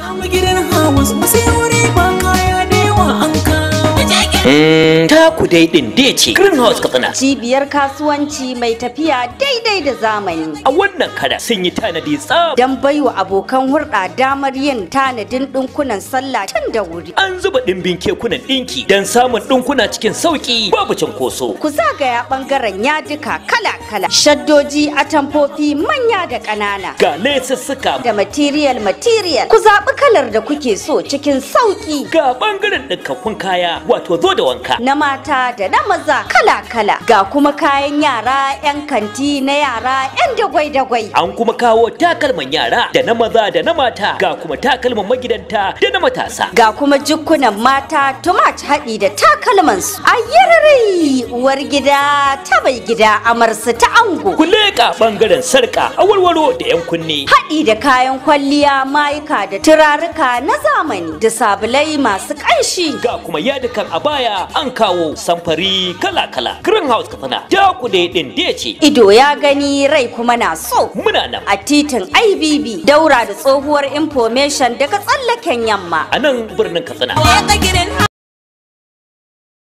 gidan hawas sai wuri ba kaya da yawa an kawo ta ku dai din dai ce greenhouse katsina Cibiyar kasuwanci mai tafiya daidai da zamani. a wannan kada sun yi tanadi tsab Don baiwa abokan hulɗa damar yin tanadin ɗinkunan sallah tun da wuri. an zuba dimbin kekunan dinki don samun dinkuna cikin sauki babu cinkoso Ku zagaya ɓangaren yadika kala-kala, shaddoji, atamfofi manya da ƙanana. ga lesussuka Da material material, ku zaɓi kalar da kuke so cikin sauƙi. ga bangaren ɗinkakkun kaya wato zo da wanka Na mata da na maza kala-kala, ga kuma kayan yara 'yan kanti na yara 'yan dagwai-dagwai. an kuma kawo takalman yara da na maza da na mata ga kuma takalman magidanta da na matasa Ga kuma jukkunan mata tumat haɗi da takalmansu. A yarari uwar gida ta bai gida amarsu ta ango. ku leƙa bangaren sarka a warwaro da yan kunne Haɗi da kayan kwalliya mayuka da turaruka na zamani da sabulai masu ƙanshi. ga kuma yadukan a baya an kawo samfari kala-kala greenhouse katsina ta ku dai din dai ce Ido ya gani rai kuma na so. muna nan A titin IBB daura da tsohuwar information daga tsallaken yamma. a nan birnin katsina Leka gidan